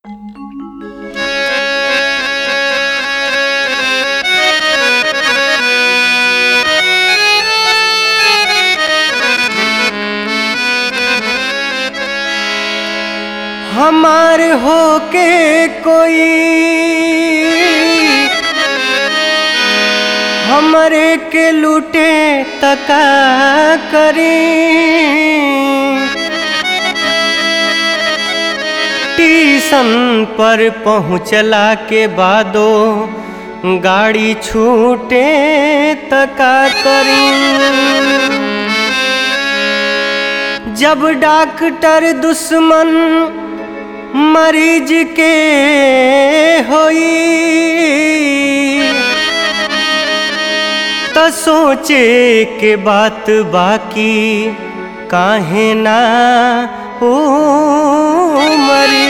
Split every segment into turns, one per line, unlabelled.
हमार होके कोई हमरे के लूटे तका करी टीसन पर पहुँचला के बादो गाड़ी छूटे तका करी जब डॉक्टर दुश्मन मरीज के होई त सोचे के बात बाकी काहे ना ओ मरी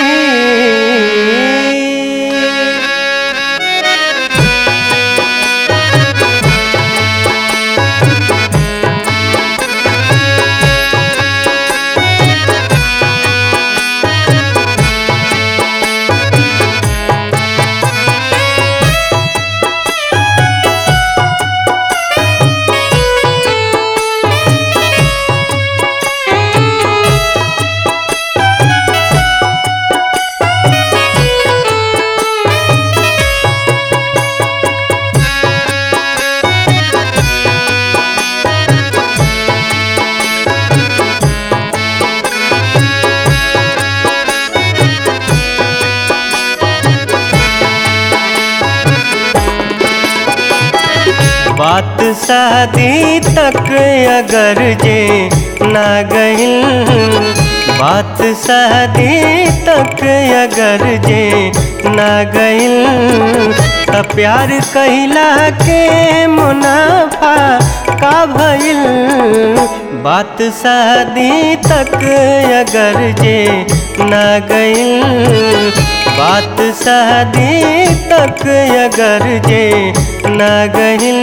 बात शादी तक अगर जे ना गइल बात शादी तक अगर जे ना गइल त प्यार कहिला के मुनाफा का भइल बात शादी तक अगर जे ना गइल बात शादी तक अगर जे ना गइल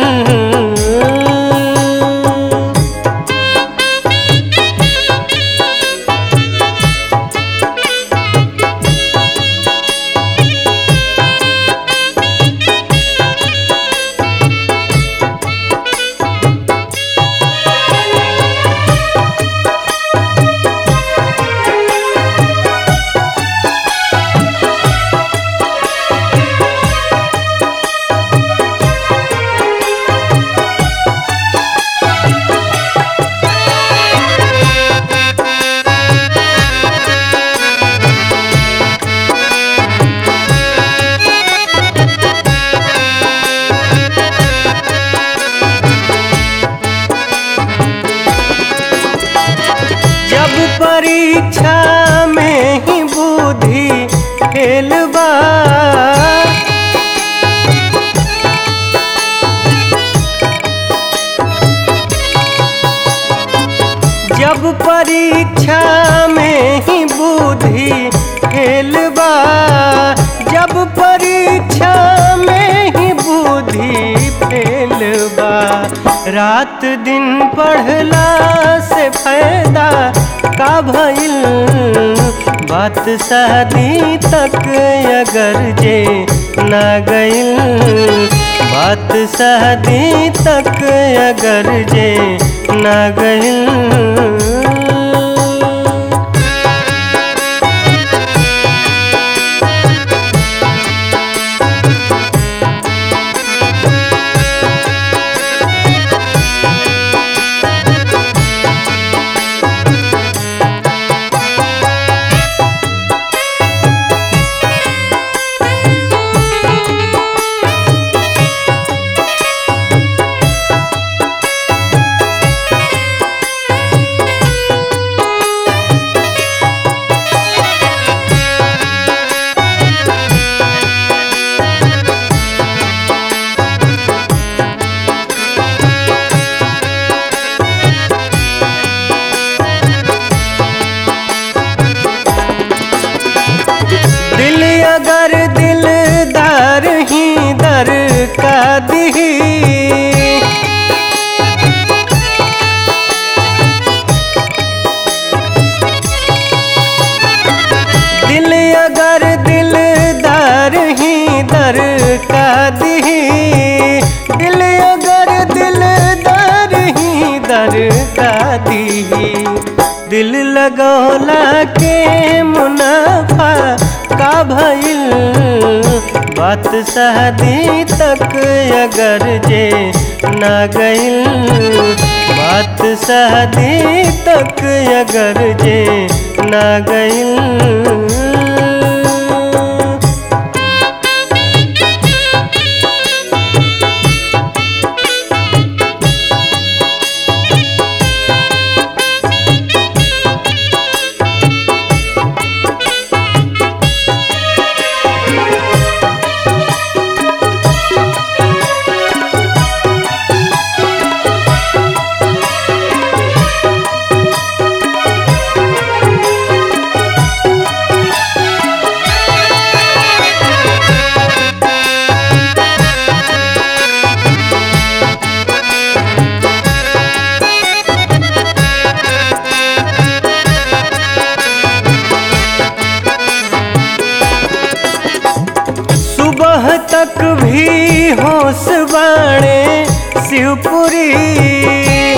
जब परीक्षा में ही बुद्धि फेल बा जब परीक्षा में ही बुद्धि फेल बा जब परीक्षा में ही बुद्धि फेल बा रात दिन पढ़ला से फायदा का भइल बात शादी तक अगर जे ना गइल बात शादी तक अगर जे ना गइल दिल अगर दिलदार ही दर का दी दिल अगर दिलदार ही दर का दी दिल अगर दिलदार ही दर का दी दिल लगौला के मुनाफा का भइल बात शादी तक अगर जे ना गइल बात शादी तक अगर जे ना गइल सुबह तक भी होश बाणे शिवपुरी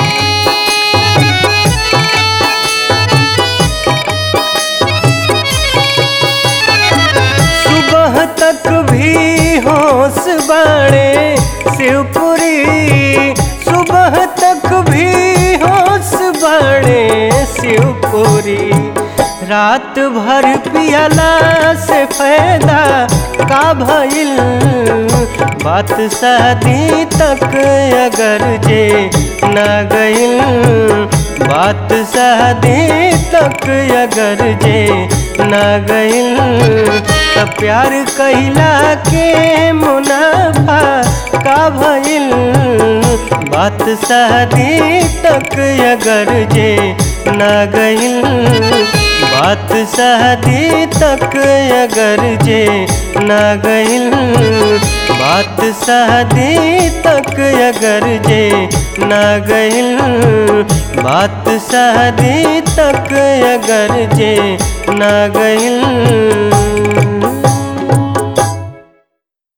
सुबह तक भी होश बाणे शिवपुरी सुबह तक भी होश बाणे शिवपुरी रात भर पियला से फायदा का भइल बात शादी तक अगर जे ना गइल बात शादी तक अगर जे ना गइल त प्यार कहिला के मुनाफा का भइल बात शादी तक अगर जे ना गइल बात शादी तक अगर जे ना गइल बात शादी तक अगर जे ना गइल बात शादी तक अगर जे ना गइल